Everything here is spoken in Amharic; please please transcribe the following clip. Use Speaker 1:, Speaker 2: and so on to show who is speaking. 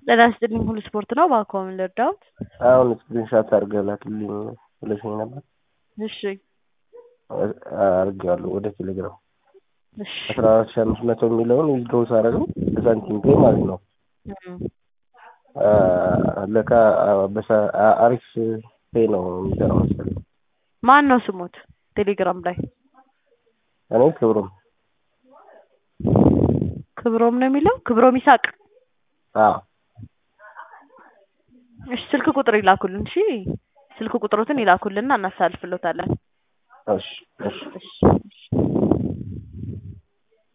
Speaker 1: ጤና ይስጥልኝ ሁሉ ስፖርት ነው። እባክዎ ምን ልርዳዎት?
Speaker 2: አሁን ስክሪንሻት አድርገህ ላክልኝ ብለሽኝ ነበር።
Speaker 1: እሺ
Speaker 2: አድርጌዋለሁ ወደ ቴሌግራም
Speaker 1: እሺ
Speaker 2: አስራ አራት ሺህ አምስት መቶ የሚለውን ዊዝድሮው ሳደርገው በሳንቲም ፔ ማለት ነው።
Speaker 1: እም፣
Speaker 2: ለካ በሳ- አሪፍ ፔ ነው የሚሰራው መሰለኝ።
Speaker 1: ማን ነው ስሙት? ቴሌግራም ላይ
Speaker 2: እኔ ክብሩም
Speaker 1: ክብሮም ነው የሚለው ክብሮም ይሳቅ።
Speaker 2: አዎ
Speaker 1: እሺ ስልክ ቁጥር ይላኩልን። እሺ ስልክ ቁጥሮትን ይላኩልንና እናሳልፍሎታለን።
Speaker 2: እሺ እሺ
Speaker 1: እሺ